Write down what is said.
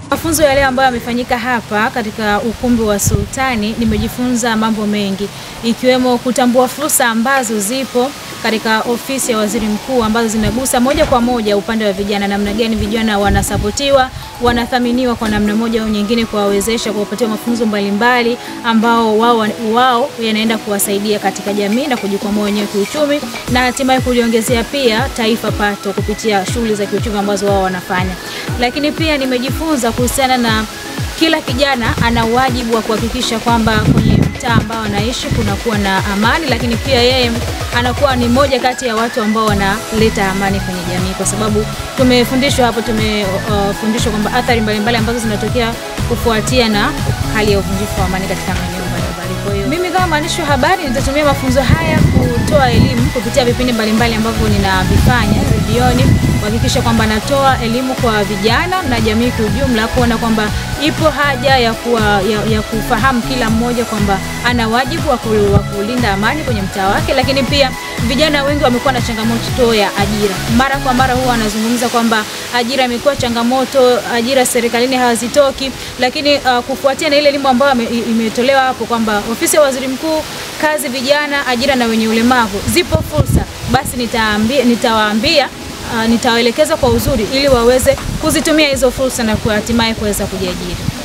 Mafunzo ya leo ambayo yamefanyika hapa katika ukumbi wa Sultani, nimejifunza mambo mengi ikiwemo kutambua fursa ambazo zipo katika ofisi ya waziri mkuu ambazo zinagusa moja kwa moja upande wa vijana, namna gani vijana wanasapotiwa, wanathaminiwa kwa namna moja au nyingine, kuwawezesha, kuwapatia mafunzo mbalimbali ambao wao wao yanaenda kuwasaidia katika jamii na kujikwamua wenyewe kiuchumi, na hatimaye kuliongezea pia taifa pato kupitia shughuli za kiuchumi ambazo wao wanafanya. Lakini pia nimejifunza kuhusiana na kila kijana ana wajibu wa kuhakikisha kwamba kwenye mtaa ambao anaishi kunakuwa na amani, lakini pia yeye anakuwa ni moja kati ya watu ambao wanaleta amani kwenye jamii, kwa sababu tumefundishwa hapo, tumefundishwa uh, kwamba athari mbalimbali ambazo zinatokea kufuatia na hali ya uvunjifu wa amani katika maeneo mbalimbali. Kwa hiyo mimi kama mwandishi wa habari nitatumia mafunzo haya kutoa elimu kupitia vipindi mbalimbali ambavyo ninavifanya redioni kuhakikisha kwamba natoa elimu kwa vijana na jamii kwa ujumla, kuona kwamba ipo haja ya, kuwa, ya, ya kufahamu kila mmoja kwamba ana wajibu wa kulinda amani kwenye mtaa wake. Lakini pia vijana wengi wamekuwa na changamoto ya ajira, mara kwa mara huwa wanazungumza kwamba ajira imekuwa changamoto, ajira serikalini hazitoki. Lakini uh, kufuatia na ile elimu ambayo imetolewa hapo kwamba ofisi ya waziri mkuu, kazi vijana, ajira na wenye ulemavu, zipo fursa, basi nitaambia, nitawaambia Uh, nitawaelekeza kwa uzuri ili waweze kuzitumia hizo fursa na hatimaye kuweza kujiajiri.